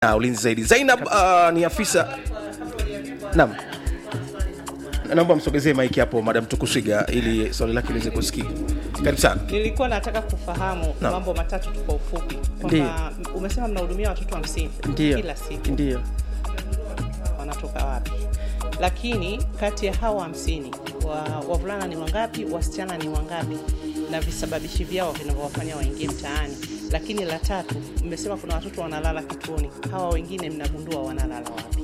na ulinzi zaidi. Zainab uh, ni afisa naam, naomba msogezee maiki hapo Madam Tukuswiga ili swali lake liweze kusikika. Karibu sana. Nilikuwa nataka kufahamu Naam. mambo matatu tu kwa ufupi, kwamba umesema mnahudumia watoto hamsini Ndio, kila siku, ndio. wanatoka wapi? Lakini kati ya hawa hamsini wa, wavulana ni wangapi, wasichana ni wangapi, na visababishi vyao vinavyowafanya waingie mtaani. Lakini la tatu, mmesema kuna watoto wanalala kituoni, hawa wengine mnagundua wanalala wapi?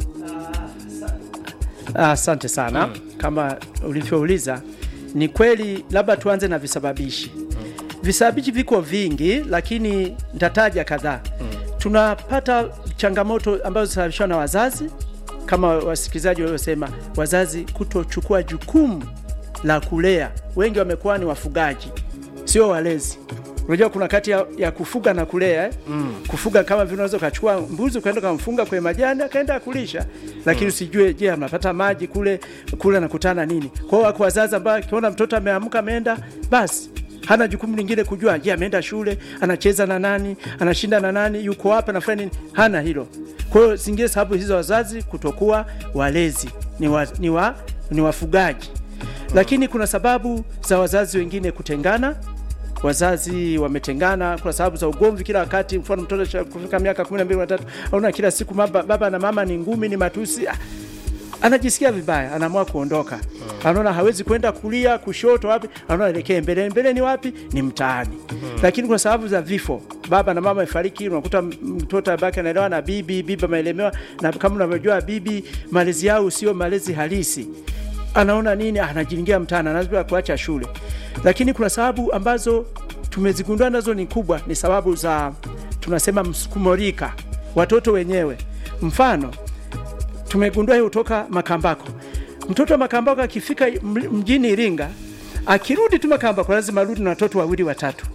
Ah, Asante sana kama ulivyouliza, ni kweli. Labda tuanze na visababishi. Visababishi viko vingi, lakini nitataja kadhaa. Tunapata changamoto ambazo zinasababishwa na wazazi, kama wasikilizaji waliosema, wazazi kutochukua jukumu la kulea. Wengi wamekuwa ni wafugaji, sio walezi. Unajua kuna kati ya, ya kufuga na kulea eh? Kufuga kama vile unaweza ukachukua mbuzi ukaenda ukamfunga kwenye majani akaenda kulisha, lakini usijue, je, anapata maji kule kule anakutana nini? Kwa hiyo wako wazazi ambao akiona mtoto ameamka ameenda, basi hana jukumu lingine kujua, je, ameenda shule, anacheza na nani, anashinda na nani, yuko wapi, anafanya nini? Hana hilo. Kwa hiyo zingine sababu hizo wazazi kutokuwa walezi ni, wa, ni, wa, ni wafugaji, lakini kuna sababu za wazazi wengine kutengana wazazi wametengana kwa sababu za ugomvi kila wakati. Mfano, mtoto cha kufika miaka 12 na tatu, aona kila siku baba, baba na mama ni ngumi, ni matusi, ah, anajisikia vibaya, anaamua kuondoka. Anaona hawezi kwenda kulia, kushoto, wapi, anaona elekee mbele. Mbele ni wapi? Ni mtaani. Lakini kwa sababu za vifo, baba na mama amefariki, unakuta mtoto abaki anaelewa na bibi, bibi ameelemewa, na kama unavyojua bibi, malezi yao sio malezi halisi anaona nini, anajiingia mtaani, anaanza kuacha shule. Lakini kuna sababu ambazo tumezigundua nazo ni kubwa, ni sababu za tunasema msukumo rika, watoto wenyewe. Mfano, tumegundua hiyo kutoka Makambako. Mtoto wa Makambako akifika m- mjini Iringa, akirudi tu Makambako lazima arudi na watoto wawili watatu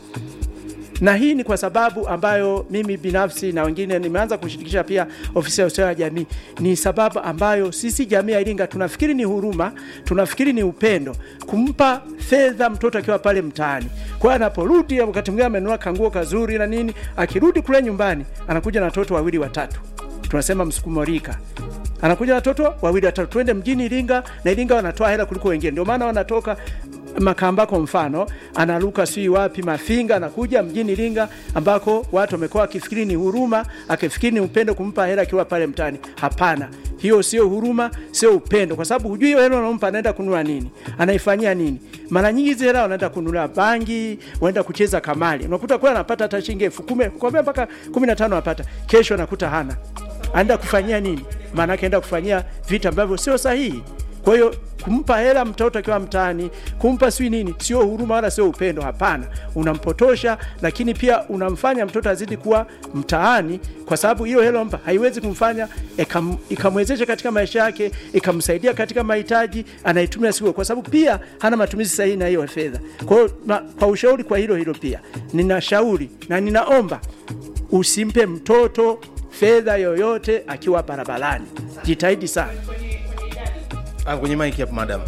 na hii ni kwa sababu ambayo mimi binafsi na wengine nimeanza kushirikisha pia ofisi ya ustawi wa jamii. Ni sababu ambayo sisi jamii ya Iringa tunafikiri ni huruma, tunafikiri ni upendo, kumpa fedha mtoto akiwa pale mtaani. Kwa hiyo anaporudi, wakati mwingine amenunua kanguo kazuri na nini, akirudi kule nyumbani anakuja na watoto wawili watatu, tunasema msukumo rika anakuja na watoto wawili watatu, twende mjini Iringa, na Iringa wanatoa hela kuliko wengine, ndio maana wanatoka Makambako mfano anaruka sijui wapi Mafinga, anakuja mjini Iringa ambako watu wamekuwa wakifikiri ni huruma, akifikiri ni upendo kumpa hela akiwa pale mtaani. Hapana, hiyo sio huruma, sio upendo, kwa sababu hujui hiyo hela unampa anaenda kununua nini, anaifanyia nini. Mara nyingi hizi hela wanaenda kununua bangi, waenda kucheza kamari, unakuta kwa anapata hata shilingi elfu kumi kwambia mpaka kumi na tano anapata, kesho anakuta hana, anaenda kufanyia nini? Maana yake anaenda kufanyia vitu ambavyo sio sahihi. Kwa hiyo kumpa hela mtoto akiwa mtaani, kumpa sijui nini, sio huruma wala sio upendo. Hapana, unampotosha, lakini pia unamfanya mtoto azidi kuwa mtaani, kwa sababu hiyo hela mpa haiwezi kumfanya ikam- ikamwezesha katika maisha yake, ikamsaidia katika mahitaji anaitumia siku, kwa sababu pia hana matumizi sahihi na hiyo fedha. Kwa hiyo na- kwa ushauri kwa hilo hilo pia ninashauri na ninaomba usimpe mtoto fedha yoyote akiwa barabarani. Jitahidi sana. Ah, kwenye maiki hapo madam.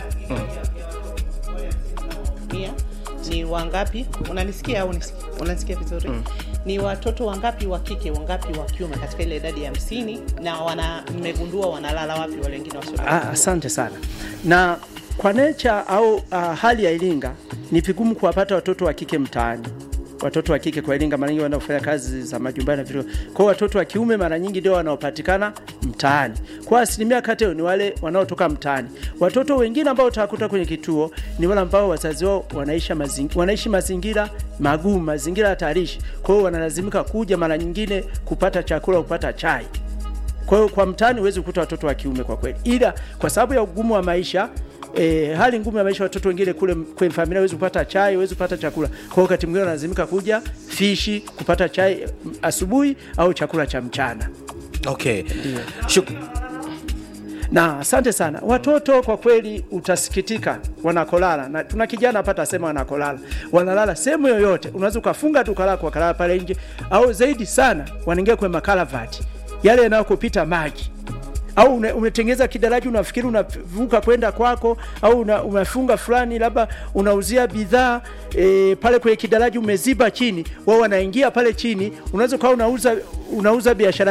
Mia, ni wangapi? Unanisikia au unisikia? Unanisikia vizuri? Ni watoto wangapi wa kike, wangapi wa kiume katika ile idadi ya hamsini, na wana mmegundua wanalala wapi wale wengine wasio? Ah, asante sana. Na kwa nature au uh, hali ya Iringa ni vigumu kuwapata watoto wa kike mtaani. Watoto wa kike kwa Iringa mara nyingi wanaenda kufanya kazi za majumbani na vile. Kwa hiyo watoto wa kiume mara nyingi ndio wanaopatikana mtaani. Kwa asilimia kati yao ni wale wanaotoka mtaani. Watoto wengine ambao utakuta kwenye kituo ni wale ambao wazazi wao wanaishi mazingira, wanaishi mazingira magumu, mazingira hatarishi. Kwa hiyo wanalazimika kuja mara nyingine kupata chakula, kupata chai. Kwa hiyo kwa mtaani huwezi kukuta watoto wa kiume kwa kweli, ila kwa sababu ya ugumu wa maisha E, hali ngumu ya maisha, watoto wengine kule kwenye familia hawezi kupata chai, hawezi kupata chakula. Kwa hiyo wakati mwingine wanalazimika kuja fishi kupata chai mm, asubuhi au chakula cha mchana. Okay. Shuk Na asante sana. Watoto kwa kweli utasikitika wanakolala, na tuna kijana hapa atasema wanakolala, wanalala sehemu yoyote, unaweza ukafunga tu kalala kwa kalala pale nje, au zaidi sana wanaingia kwenye makalavati yale yanayokupita maji au une- umetengeza kidaraja unafikiri unavuka kwenda kwako au una, umefunga fulani labda unauzia bidhaa e, pale kwenye kidaraja umeziba chini wao wanaingia pale chini unaweza ukawa unauza unauza biashara